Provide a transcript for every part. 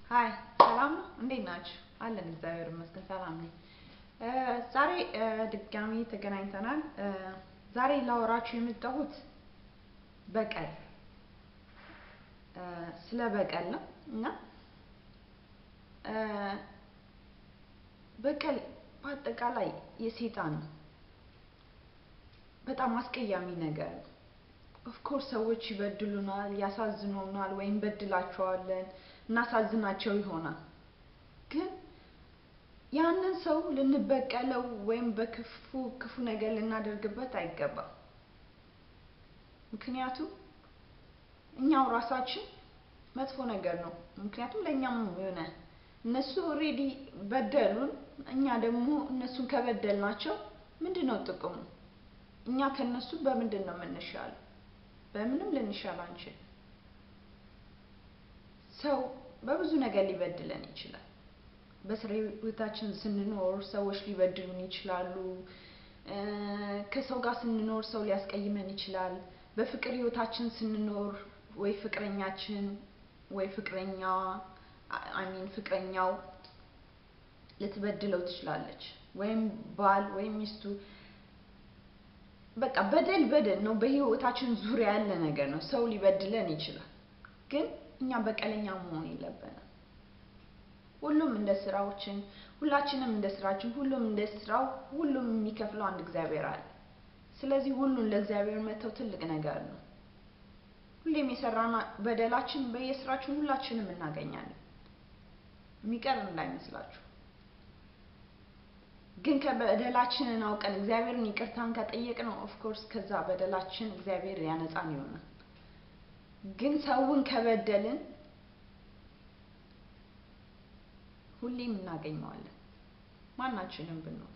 ሀይ ሰላም ነው? እንዴት ናችሁ? አለን እግዚአብሔር ይመስገን ሰላም ነኝ። ዛሬ ድጋሚ ተገናኝተናል። ዛሬ ላወራችሁ የመጣሁት በቀል ስለ በቀል ነው እና በቀል በአጠቃላይ የሴጣን ነው። በጣም አስቀያሚ ነገር ነው። ኦፍኮርስ ሰዎች ይበድሉናል፣ ያሳዝኑናል፣ ወይም በድላቸዋለን፣ እናሳዝናቸው ይሆናል። ግን ያንን ሰው ልንበቀለው ወይም በክፉ ክፉ ነገር ልናደርግበት አይገባም። ምክንያቱም እኛው ራሳችን መጥፎ ነገር ነው። ምክንያቱም ለእኛም የሆነ እነሱ ኦልሬዲ በደሉን፣ እኛ ደግሞ እነሱን ከበደልናቸው ምንድን ነው ጥቅሙ? እኛ ከነሱ በምንድን ነው የምንሻለው? በምንም ልንሻል አንችል። ሰው በብዙ ነገር ሊበድለን ይችላል። በስራ ህይወታችን ስንኖር ሰዎች ሊበድሉን ይችላሉ። ከሰው ጋር ስንኖር ሰው ሊያስቀይመን ይችላል። በፍቅር ህይወታችን ስንኖር ወይ ፍቅረኛችን ወይ ፍቅረኛዋ አሚን ፍቅረኛው ልትበድለው ትችላለች። ወይም ባል ወይም ሚስቱ በቃ በደል በደል ነው። በህይወታችን ዙሪያ ያለ ነገር ነው። ሰው ሊበድለን ይችላል። ግን እኛ በቀለኛ መሆን የለብንም። ሁሉም እንደ ስራዎችን ሁላችንም እንደ ስራችን ሁሉም እንደ ስራው ሁሉም የሚከፍለው አንድ እግዚአብሔር አለ። ስለዚህ ሁሉን ለእግዚአብሔር መተው ትልቅ ነገር ነው። ሁሌም የሰራና በደላችን በየስራችን ሁላችንም እናገኛለን። የሚቀር እንዳይመስላችሁ። ግን ከበደላችንን አውቀን እግዚአብሔርን ይቅርታን ከጠየቅነው ኦፍኮርስ ከዛ በደላችን እግዚአብሔር ያነጻን ይሆናል። ግን ሰውን ከበደልን ሁሌም እናገኘዋለን። ማናችንም ብንሆን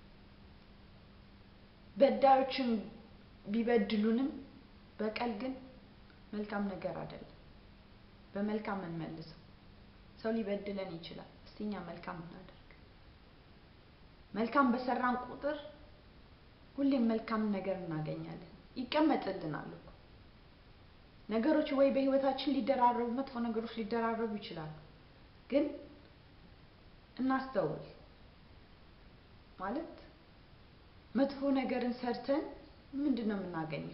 በዳዮችን ቢበድሉንም በቀል ግን መልካም ነገር አይደለም። በመልካም እንመልሰው። ሰው ሊበድለን ይችላል። እስቲ እኛ መልካም እናደርግ። መልካም በሰራን ቁጥር ሁሌም መልካም ነገር እናገኛለን። ይቀመጥልናል እኮ ነገሮች ወይ በህይወታችን ሊደራረቡ መጥፎ ነገሮች ሊደራረቡ ይችላሉ። ግን እናስተውል ማለት መጥፎ ነገርን ሰርተን ምንድን ነው የምናገኘው?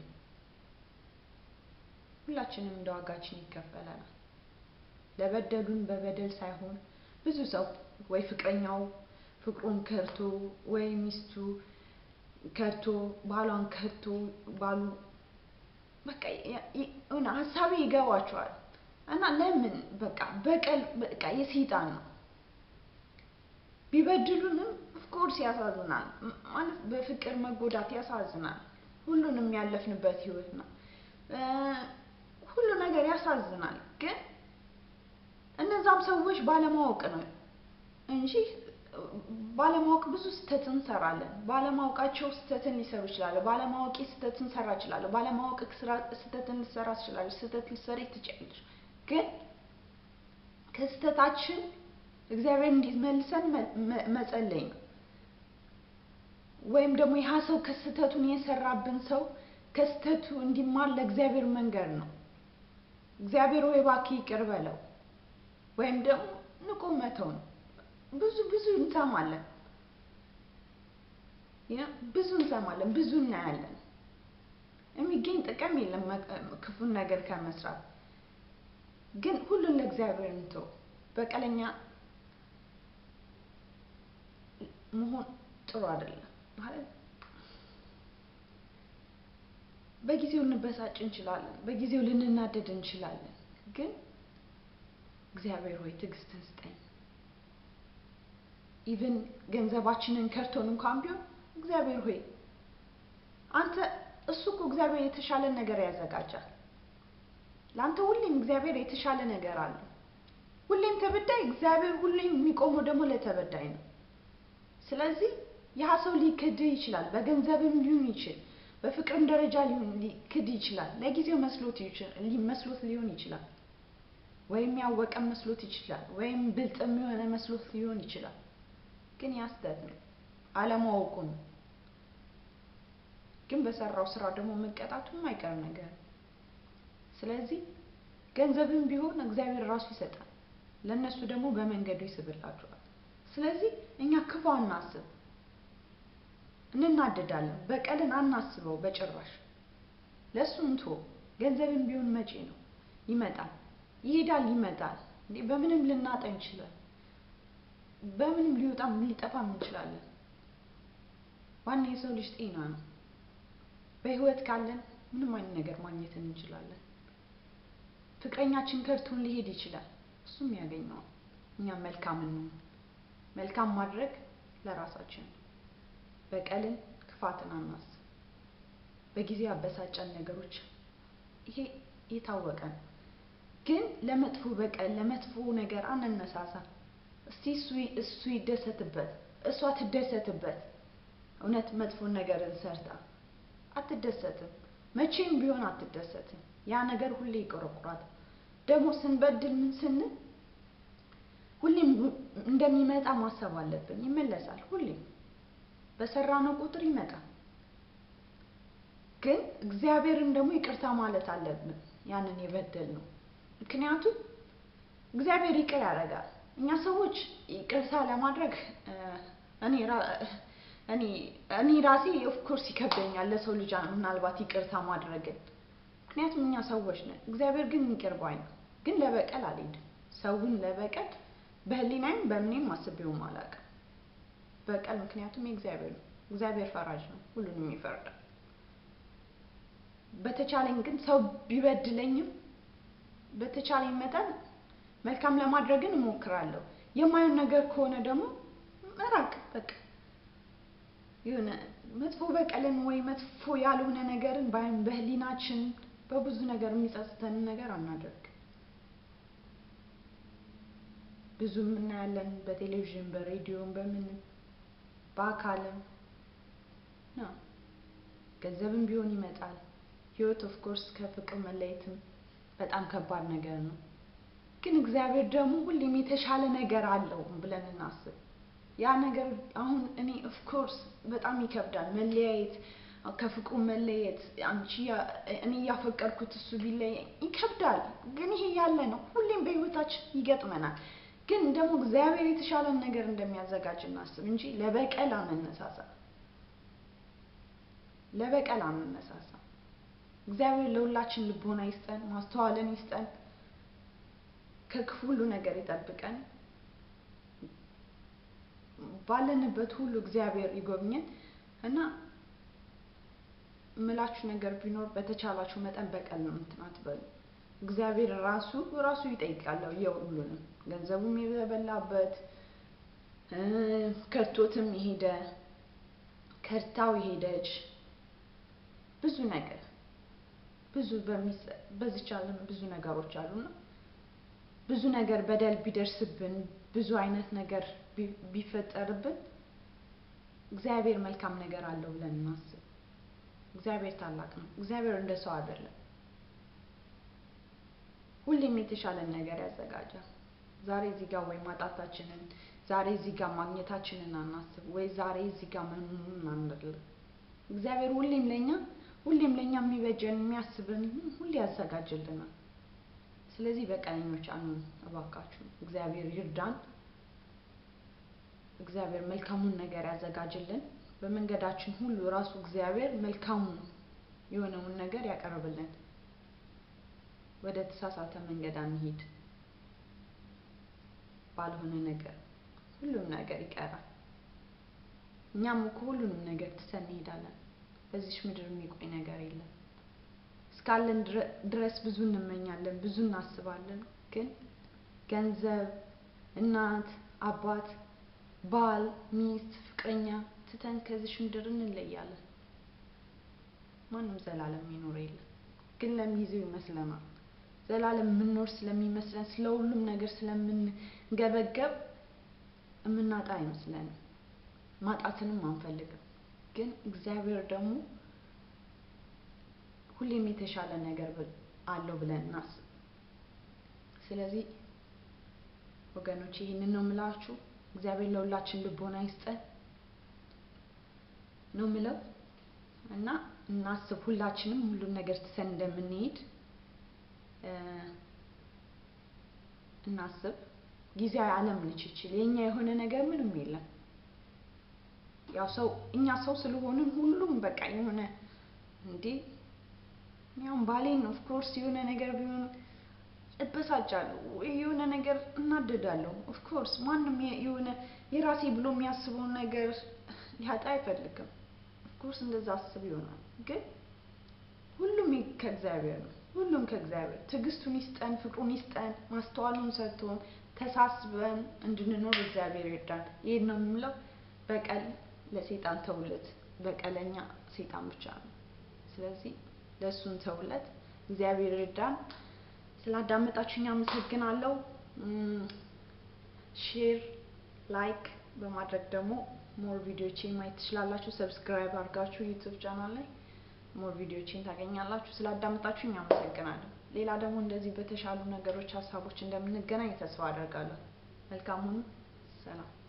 ሁላችንም እንደ ዋጋችን ይከፈለናል። ለበደሉን በበደል ሳይሆን ብዙ ሰው ወይ ፍቅረኛው ፍቅሩን ከርቶ ወይ ሚስቱ ከርቶ ባሏን ከርቶ ባሉ በቃ የሆነ ሀሳቤ ይገባቸዋል። እና ለምን በቃ በቀል በቃ የሰይጣን ነው። ቢበድሉንም ኦፍኮርስ ያሳዝናል። ማለት በፍቅር መጎዳት ያሳዝናል። ሁሉንም ያለፍንበት ህይወት ነው። ሁሉ ነገር ያሳዝናል። ግን እነዛም ሰዎች ባለማወቅ ነው እንጂ ባለማወቅ ብዙ ስህተት እንሰራለን። ባለማወቃቸው ስህተትን ሊሰሩ ይችላሉ። ባለማወቄ ስህተት እንሰራ እችላለሁ። ባለማወቅ ስህተት እንሰራ ትችላለች። ስህተት ልትሰሪ ትችላለች። ግን ከስህተታችን እግዚአብሔር እንዲመልሰን መጸለይ ነው። ወይም ደግሞ ይህ ሰው ከስህተቱን የሰራብን ሰው ከስህተቱ እንዲማር ለእግዚአብሔር መንገድ ነው። እግዚአብሔር ወይ እባክህ ይቅር በለው ወይም ደግሞ ንቆ መተው ነው። ብዙ ብዙ እንሰማለን፣ ብዙ እንሰማለን፣ ብዙ እናያለን። የሚገኝ ጥቅም የለም ክፉን ነገር ከመስራት። ግን ሁሉን ለእግዚአብሔር እንተው። በቀለኛ መሆን ጥሩ አይደለም ማለት በጊዜው እንበሳጭ እንችላለን። በጊዜው ልንናደድ እንችላለን። ግን እግዚአብሔር ሆይ ትዕግስትን ስጠኝ። ኢቭን ገንዘባችንን ከርቶን እንኳን ቢሆን እግዚአብሔር ሆይ አንተ እሱ እኮ እግዚአብሔር የተሻለ ነገር ያዘጋጃል። ለአንተ ሁሌም እግዚአብሔር የተሻለ ነገር አለው። ሁሌም ተበዳይ እግዚአብሔር ሁሌም የሚቆመው ደግሞ ለተበዳይ ነው። ስለዚህ ያ ሰው ሊክድህ ይችላል። በገንዘብም ሊሆን ይችል በፍቅርም ደረጃ ሊክድ ይችላል። ለጊዜው መስሎት መስሎት ሊሆን ይችላል። ወይም ያወቀም መስሎት ይችላል። ወይም ብልጥም የሆነ መስሎት ሊሆን ይችላል። ግን ያ ስህተት ነው፣ አለማወቁ ነው። ግን በሰራው ስራ ደግሞ መቀጣቱ የማይቀር ነገር ነው። ስለዚህ ገንዘብም ቢሆን እግዚአብሔር ራሱ ይሰጣል። ለእነሱ ደግሞ በመንገዱ ይስብላቸዋል። ስለዚህ እኛ ክፉ አናስብ፣ እንናደዳለን። በቀልን አናስበው በጭራሽ። ለእሱም ቶ ገንዘብም ቢሆን መቼ ነው ይመጣል፣ ይሄዳል፣ ይመጣል። እንዴ በምንም ልናጣ እንችላለን፣ በምንም ሊወጣም ሊጠፋም እንችላለን። ዋና የሰው ልጅ ጤና ነው። በህይወት ካለን ምንም አይነት ነገር ማግኘት እንችላለን። ፍቅረኛችን ከርቶን ሊሄድ ይችላል፣ እሱም ያገኘዋል። እኛም መልካም እንሁን። መልካም ማድረግ ለራሳችን ነው። በቀልን ክፋትን አናስብ። በጊዜ ያበሳጨን ነገሮች ይሄ የታወቀ ነው። ግን ለመጥፎ በቀል ለመጥፎ ነገር አንነሳሳ። እስቲ እሱ እሱ ይደሰትበት፣ እሷ ትደሰትበት። እውነት መጥፎን ነገርን ሰርታ አትደሰትም። መቼም ቢሆን አትደሰትም። ያ ነገር ሁሌ ይቆረቁራል። ደግሞ ስንበድል ምን ስንል ሁሌም እንደሚመጣ ማሰብ አለብን። ይመለሳል። ሁሌም በሰራነው ቁጥር ይመጣል። ግን እግዚአብሔርን ደግሞ ይቅርታ ማለት አለብን ያንን የበደል ነው። ምክንያቱም እግዚአብሔር ይቅር ያደርጋል። እኛ ሰዎች ይቅርታ ለማድረግ እኔ እኔ እኔ ራሴ ኦፍኮርስ ይከብደኛል ለሰው ልጅ ምናልባት ይቅርታ ማድረግን ምክንያቱም እኛ ሰዎች ነን። እግዚአብሔር ግን ይቅር ባይ ነው። ግን ለበቀል አልሄድም። ሰውን ለበቀል በህሊናዬም በምኔም አስቤውም አላውቅም። በቀል ምክንያቱም የእግዚአብሔር ነው። እግዚአብሔር ፈራጅ ነው፣ ሁሉንም ይፈርዳል። በተቻለኝ ግን ሰው ቢበድለኝም በተቻለኝ መጠን መልካም ለማድረግን እሞክራለሁ። የማየውን ነገር ከሆነ ደግሞ መራቅ በቃ የሆነ መጥፎ በቀልን ወይ መጥፎ ያልሆነ ነገርን ባይም በህሊናችን በብዙ ነገር የሚጸጽተንን ነገር አናደርግ። ብዙ እናያለን በቴሌቪዥን በሬዲዮም በምንም በአካልም ነው። ገንዘብም ቢሆን ይመጣል። ህይወት ኦፍ ኮርስ ከፍቅር መለየትም በጣም ከባድ ነገር ነው። ግን እግዚአብሔር ደግሞ ሁሌም የተሻለ ነገር አለው ብለን እናስብ። ያ ነገር አሁን እኔ ኦፍ ኮርስ በጣም ይከብዳል መለያየት፣ ከፍቅሩ መለየት። አንቺ እኔ እያፈቀርኩት እሱ ቢለየኝ ይከብዳል። ግን ይሄ ያለ ነው፣ ሁሌም በህይወታችን ይገጥመናል። ግን ደግሞ እግዚአብሔር የተሻለን ነገር እንደሚያዘጋጅ እናስብ እንጂ ለበቀል አንነሳሳ። ለበቀል አንነሳሳ። እግዚአብሔር ለሁላችን ልቦና ይስጠን፣ ማስተዋልን ይስጠን፣ ከክፉ ሁሉ ነገር ይጠብቀን። ባለንበት ሁሉ እግዚአብሔር ይጎብኘን እና ምላችሁ ነገር ቢኖር በተቻላችሁ መጠን በቀል ነው እንትን አትበሉ። እግዚአብሔር ራሱ ራሱ ይጠይቃለሁ የሁሉንም ገንዘቡም የበላበት ከርቶትም የሄደ ከርታው የሄደች ብዙ ነገር ብዙ በዚች ዓለም ብዙ ነገሮች አሉና ብዙ ነገር በደል ቢደርስብን ብዙ አይነት ነገር ቢፈጠርብን እግዚአብሔር መልካም ነገር አለው ብለን እናስብ። እግዚአብሔር ታላቅ ነው። እግዚአብሔር እንደ ሰው አይደለም። ሁሌም የተሻለን ነገር ያዘጋጃል። ዛሬ እዚህ ጋር ወይ ማጣታችንን፣ ዛሬ እዚህ ጋር ማግኘታችንን አናስብ፣ ወይ ዛሬ እዚህ ጋር መሆኑን አንደለም። እግዚአብሔር ሁሌም ለኛ ሁሌም ለኛ የሚበጀን የሚያስብን ሁሌ ያዘጋጅልናል። ስለዚህ በቀለኞች አንሁን እባካችሁ። እግዚአብሔር ይርዳን። እግዚአብሔር መልካሙን ነገር ያዘጋጅልን። በመንገዳችን ሁሉ ራሱ እግዚአብሔር መልካሙን የሆነውን ነገር ያቀርብልን። ወደ ተሳሳተ መንገድ አንሂድ። ባልሆነ ነገር ሁሉም ነገር ይቀራል። እኛም እኮ ሁሉንም ነገር ትተን እንሄዳለን። በዚች ምድር የሚቆይ ነገር የለም። እስካለን ድረስ ብዙ እንመኛለን፣ ብዙ እናስባለን። ግን ገንዘብ፣ እናት፣ አባት፣ ባል፣ ሚስት፣ ፍቅረኛ ትተን ከዚች ምድር እንለያለን። ማንም ዘላለም የሚኖር የለም። ግን ለሚይዘው ይመስለናል። ዘላለም የምንኖር ስለሚመስለን ስለ ሁሉም ነገር ስለምንገበገብ የምናጣ አይመስለንም። ማጣትንም አንፈልግም። ግን እግዚአብሔር ደግሞ ሁሌም የተሻለ ነገር አለው ብለን እናስብ። ስለዚህ ወገኖች ይህንን ነው የምላችሁ። እግዚአብሔር ለሁላችን ልቦና ይስጠን ነው ምለው እና እናስብ። ሁላችንም ሁሉም ነገር ትተን እንደምንሄድ እናስብ። ጊዜያዊ ዓለም ነች ይችል የእኛ የሆነ ነገር ምንም የለም። ያው ሰው እኛ ሰው ስለሆንን ሁሉም በቃ የሆነ እንዴ ያው ባሌን ኦፍ ኮርስ የሆነ ነገር ቢሆን እበሳጫለሁ ወይ የሆነ ነገር እናደዳለሁ። ኦፍ ኮርስ ማንም የሆነ የራሴ ብሎ የሚያስበውን ነገር ሊያጣ አይፈልግም። ኦፍ ኮርስ እንደዛ አስብ ይሆናል ግን ሁሉም ከእግዚአብሔር ነው። ሁሉም ከእግዚአብሔር ትዕግስቱን ይስጠን፣ ፍቅሩን ይስጠን፣ ማስተዋሉን ሰጥቶን ተሳስበን እንድንኖር እግዚአብሔር ይርዳን። ይሄን ነው የምለው። በቀል ለሴጣን ተውለት። በቀለኛ ሴጣን ብቻ ነው። ስለዚህ ለእሱን ተውለት። እግዚአብሔር ይርዳን። ስላዳመጣችሁኝ አመሰግናለሁ። ሼር፣ ላይክ በማድረግ ደግሞ ሞር ቪዲዮቼን ማየት ትችላላችሁ። ሰብስክራይብ አድርጋችሁ ዩቱብ ቻናል ላይ ሞር ቪዲዮችን ታገኛላችሁ። ስላዳመጣችሁኝ አመሰግናለሁ። ሌላ ደግሞ እንደዚህ በተሻሉ ነገሮች፣ ሀሳቦች እንደምንገናኝ ተስፋ አደርጋለሁ። መልካም ሁኑ። ሰላም